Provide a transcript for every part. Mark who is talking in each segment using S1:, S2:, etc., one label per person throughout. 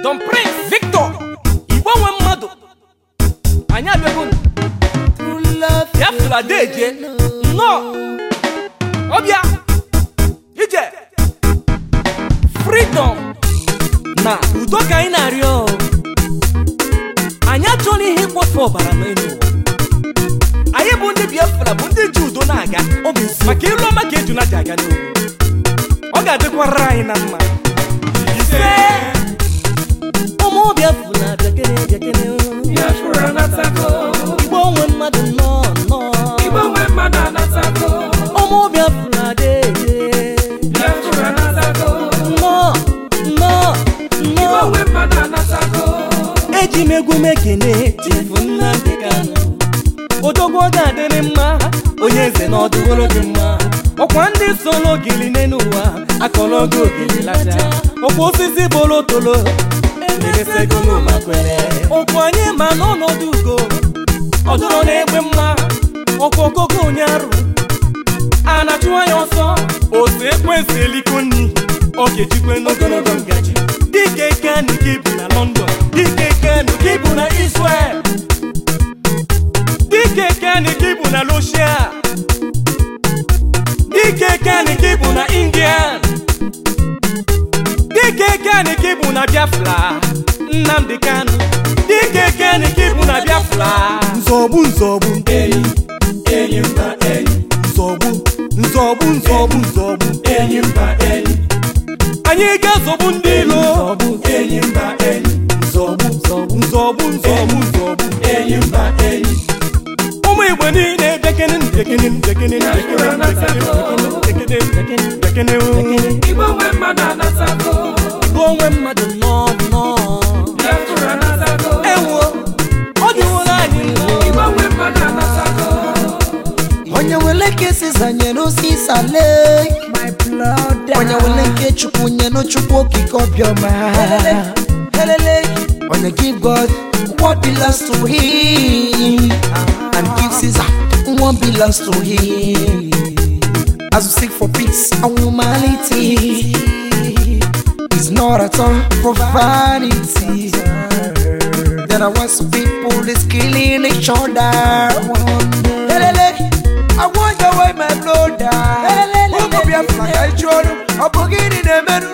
S1: Don Prince Victor Igbo nwe mmadụ anyị abịago ya fụrụ ada eje nnọọ ọbịa ije freedom na udo ka anyị na-arịọ anyị achọghị ihe ịkpọfe ọbara n'elu ụwa anyị bụ ndị biafra bụ ndị ji udo na-aga maka ilu ọma ka ejuna ji aga n'ugwu ọ ga-adịkwara anyị na mma ise ụmụ biafra bịakere bịakere
S2: Biafra anatago,
S1: igbo onwe mmadụ nnọọ nnọọ
S2: Igbo nwe mmadụ anatago,
S1: ụmụ biafra deede
S2: Biafra anatago,
S1: nnọọ nnọọ
S2: Igbo
S1: nnọọ
S2: nwe mmadụ anatago,
S1: eji m egwu m ekene chifu nnamdị kanụ odogwu ọ ga-adịrị mma onye eze na ọdụworo dị mma ọkwa ndị solo ogili n'elu ụwa akọrọ oge ogili lacha ọkwa osisi bolo tolo eresegolo ma kwere ọkwa anyị ma n'ọnọdụ ugo ọdụrọ na-egbe mma ọkwa ogogo onye arụ a na-achụ anya ọsọ otu ekwensị eliko nri ọ ga-ejikwe n'ogologo ngaji dike kanu ka ibu na london dike kanu ka ibu na israel dike kanu ka ibu na russia dike kanu ka ibu na india dike kanu ka ibu na biafra nnamdi kanu dike kanu ka ibu na biafra nzọgbu nzọgbu
S2: enyi, enyi mba enyi,
S1: nzọgbu nzọgbu nzọgbu nzọgbu
S2: enyi mba enyi,
S1: anyị ga-azọgbu ndị ilo
S2: enyi mba enyi,
S1: nzọgbu nzọgbu nzọgbu nzọgbu nzọgbu
S2: enyi mba enyi,
S1: ụmụ igbo niile bekene bekene bekene bekene bekene bekene
S2: Igbo nwe mmadụ anatago,
S1: bụ onwe mmadụ nnọọ nnọọ
S2: Biafra anatago,
S1: ewo ọ dịworo anyị nnọọ
S2: Igbo nwe mmadụ anatago,
S3: onye wele nke siza nyere osisale onye wele nke chukwu nyere chukwu okike ọbịọma onye give god what belongs to him and give caesar what belongs to him as we seek for peace and humanity is not at all profanity There are once people is killing each other. Lelele, I want your way, my brother. Ụmụ Biafra ka iju ọnụ, ọ bụ gịnị na-emerụ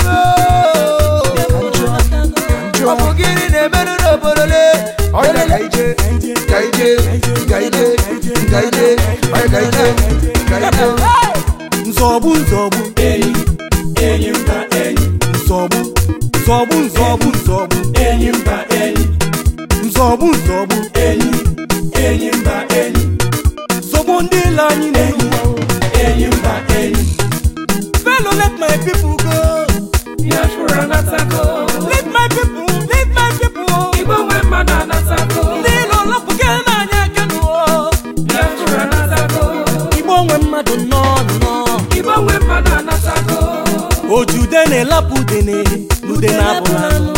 S3: ọ bụ gịnị na-emerụ n'obodo le? Onye ka ije, ka ije, ka ije, ka ije, onye ka ije, ka ije.
S1: nzọgbu nzọgbu
S2: enyi, enyi mba enyi,
S1: nzọgbu nzọgbu nzọgbu nzọgbu
S2: enyi mba enyi,
S1: nzọgbu nzọgbu
S2: enyi, enyi mba enyi,
S1: zọgbu ndị ilo anyị na-enyi
S2: enyi mba enyi,
S1: fellow let my people go
S2: Biafra anatago,
S1: let my people let my people
S2: Igbo nwe mmadụ anatago,
S1: ndị ilo lọpụga n'anya aka n'ụwa
S2: Biafra anatago,
S1: igbo onwe mmadụ nnọọ nnọọ
S2: Igbo nwe mmadụ anatago,
S1: ojude na-elapụ udene n'ude na-abụrụ anụ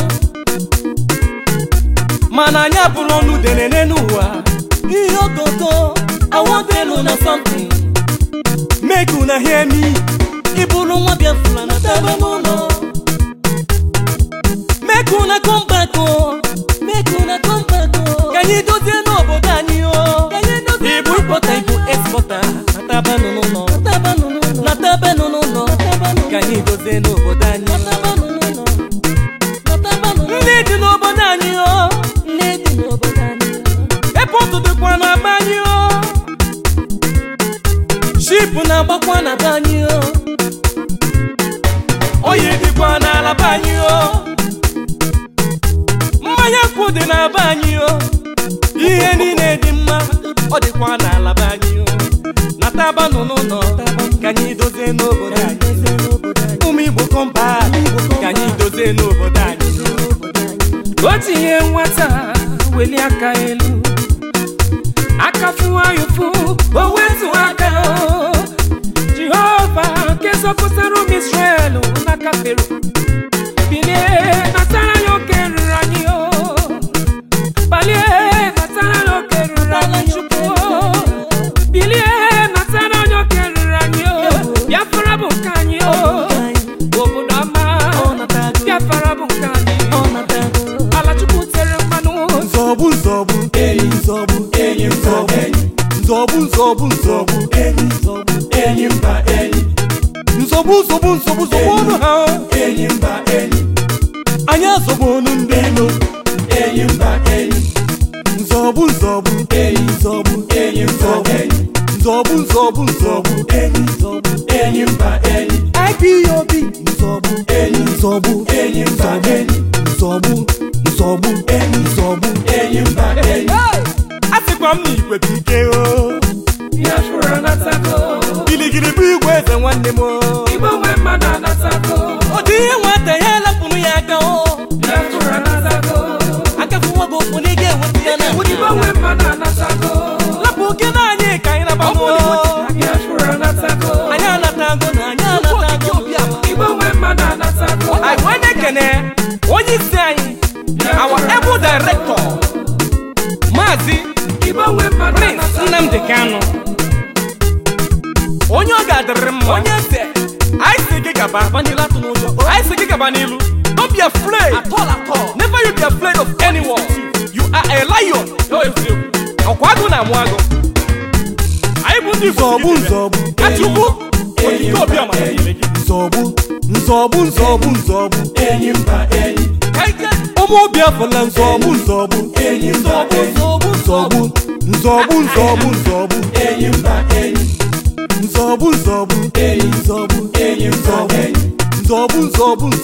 S1: mana anyị abụrụ ọnụ udene n'elu ụwa ihe ogogo awọdenu na something make una hear me ịbụrụ nwa biafra na tebe n'ụlọ make una come back o make una come back o ka anyị dozie n'obodo anyị o ịbụ ịkpọta ịbụ expọta na tabanụ n'ụlọ na tabanụ n'ụlọ ka anyị dozie n'obodo anyị ndị dị n'obodo anyị o epọtụ dịkwa na be anyị o ship na-agbakwa na be anyị o oyi dịkwa n'ala be anyị o mmanya nkwụ dị na be anyị o ihe niile dị mma ọ dịkwa n'ala be anyị o na tabanụ n'ụlọ ka anyị dozie n'obodo anyị ụmụ igbo kọmba ka anyị dozie n'obodo anyị
S2: o tinye nwata weli aka elu aka fụwa ya ụfụ o wetu aka o. jehova nke zọpụtara ụmụ israel n'aka fero bilie natara ya oke ruru anyị o balie natara ya oke ruru anyị chukwu o. bilie natara ya oke ruru anyị o biafra bụ nke anyị o obodo ọma biafra bụ nke anyị
S1: nsogbu nsogbu nsogbu nsogbu ọnụ ha
S2: enyi mba enyi
S1: anyị azọgbu ọnụ ndị ilo
S2: enyi mba enyi
S1: nzọgbu nzọgbu
S2: enyi
S1: nzọgbu
S2: enyi mba enyi
S1: nzọgbu nzọgbu nzọgbu
S2: enyi
S1: nzọgbu
S2: enyi mba enyi
S1: IPOB nzọgbu
S2: enyi
S1: nzọgbu
S2: enyi mba enyi
S1: nzọgbu nzọgbu nzọgbu
S2: enyi mba enyi
S1: a sịkwa m na igwe bụ ike o
S2: biafra anatago
S1: giligili bụ igwe eze nwanne m o.
S2: igbo nwe mmadụ anatago
S1: ọ dị ihe nwata ya elapụrụ ya aka o
S2: biafra anatago
S1: akafuwa gị okwu na ị ga-enweta ya na
S2: igbo nwe mmadụ anatago
S1: lapụ oke na anyị ka anyị nabanụ
S2: biafra anatago
S1: anyị anatago na anyị anatago
S2: igbo nwe mmadụ anatago
S1: anyị wee na-ekene onye isi anyị our able director maazị
S2: igbo nwe mmadụ
S1: prince nnamdị kanu onye ọ ga-adịrịrị mma onye eze anyị si gị gaba anyị si gị gaba n'ilu don't be afraid never you be afraid of anyone you are a lion ọkwa agụ na-amụ agụ anyị bụ ndị nzọgbu nzọgbu achukwu okike obi amara nyere gị nzọgbu nzọgbu nzọgbu nzọgbu
S2: enyi mba enyi
S1: ụmụ obi afọla nzọgbu nzọgbu
S2: enyi mba enyi
S1: nzọgbu nzọgbu nzọgbu nzọgbu nzọgbu
S2: enyi mba enyi
S1: nzọgbu nzọgbu
S2: enyi
S1: nzọgbu
S2: enyi mba enyi
S1: nzọgbu nzọgbu nzọgbu